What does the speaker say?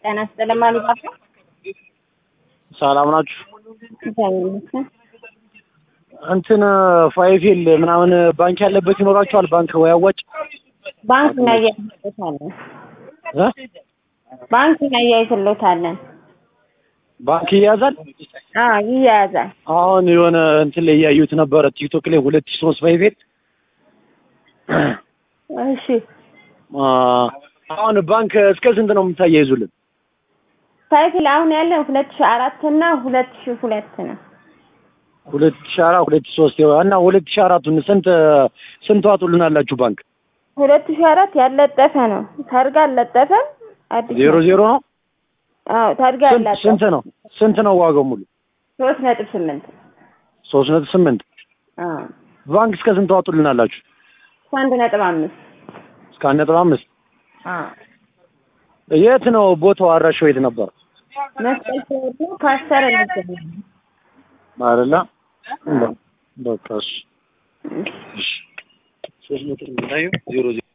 ጤና ይስጥልኝ ማልባባ ሰላም ናችሁ? እግዚአብሔር ይመስገን። እንትን ፋይፌል ምናምን ባንክ ያለበት ይኖራችኋል? ባንክ ወይ አዋጭ ባንክ እናያይዝሎታለን። እ ባንክ እናያይዝሎታለን። ባንክ ይያዛል። አዎ ይያያዛል። አሁን የሆነ እንትን ላይ እያዩት ነበረ ቲክቶክ ላይ ሁለት ሺህ ሶስት ፋይፌል እሺ አ፣ አሁን ባንክ እስከ ስንት ነው የምታያይዙልን? ሳይክል አሁን ያለን ሁለት ሺህ አራት እና ሁለት ሺህ ሁለት ነው። ሁለት ሺህ አራት ሁለት ሺህ ሶስት እና ሁለት ሺህ አራቱን ስንት ስንት ዋጡልናላችሁ ባንክ? ሁለት ሺህ አራት ያለጠፈ ነው። ታርጋ አልለጠፈም። አዲስ ዜሮ ነው። ዜሮ ነው። አዎ ታርጋ ስንት ያለጠፈ ስንት ነው ስንት ነው ዋጋው ሙሉ? ሶስት ነጥብ ስምንት ሶስት ነጥብ ስምንት አዎ ባንክ እስከ ስንት ዋጡልናላችሁ? አንድ ነጥብ አምስት እስከ አንድ ነጥብ አምስት አዎ የት ነው ቦታው? አድራሻው የት ነበር? መስቀል ሲወጡ ፓስተር እንገኛለን። አይደለ? በቃ እሺ። እሺ ሶስት ነጥብ ዜሮ ዜሮ